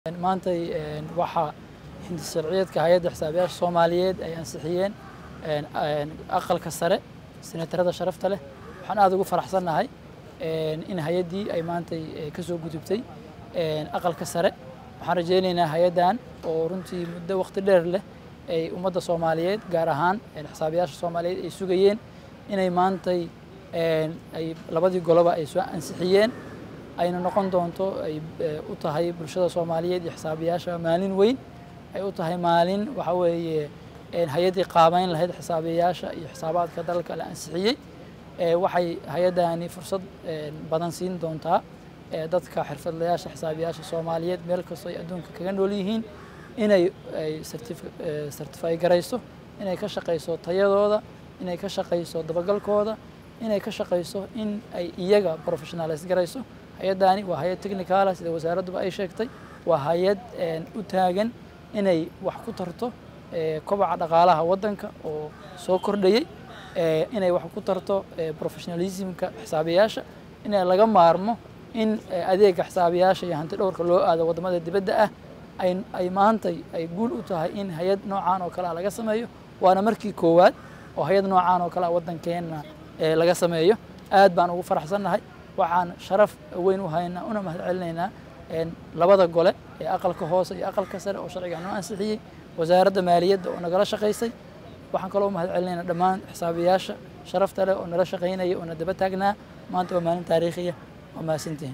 maantay waxaa hindisharciyeedka hay-adda xisaabiyaasha soomaaliyeed ay ansixiyeen aqalka sare senatarada sharafta leh waxaan aada ugu faraxsannahay in hay-addii ay maantay ka soo gudubtay aqalka sare waxaan rajaynaynaa hay-addan oo runtii muddo waqti dheer leh ay ummadda soomaaliyeed gaar ahaan xisaabiyaasha soomaaliyeed ay sugayeen inay maantay ay labadii goloba ay soo ansixiyeen ayna noqon doonto ay u tahay bulshada soomaaliyeed iyo xisaabiyaasha maalin weyn ay u tahay maalin waxa weeye hay-addii qaabeyn lahayd xisaabiyaasha iyo xisaabaadka dalka la ansixiyey waxay hay-addani fursad badan siin doontaa dadka xirfadlayaasha xisaabiyaasha soomaaliyeed meel kastoo ay adduunka kaga nool yihiin inay ay certify garayso inay ka shaqayso tayadooda inay ka shaqayso dabagalkooda inay ka shaqayso in ay iyaga professionalize garayso hay-addani waa hay-ad technicala sida wasaaradduba ay sheegtay waa hay-ad u taagan inay wax ku tarto kobaca dhaqaalaha waddanka oo soo kordhayey inay wax ku tarto professionalismka xisaabiyaasha in laga maarmo in adeega xisaabiyaasha iyo hanti dhowrka loo aado waddamada dibadda ah ay maantay ay guul u tahay in hay-ad noocaan oo kale a laga sameeyo waana markii koowaad oo hay-ad noocaan oo kale a waddankeenna laga sameeyo aad baan ugu faraxsannahay waxaan sharaf weyn u haynaa una mahad celinaynaa labada gole ee aqalka hoose iyo aqalka sare oo sharciga noo ansixiyey wasaaradda maaliyadda oo nagala shaqaysay waxaan kaloo u mahad celinaynaa dhammaan xisaabiyaasha sharafta leh oo nala shaqaynaya oo na daba taagnaa maanta waa maalin taariikhiya waa mahadsantihin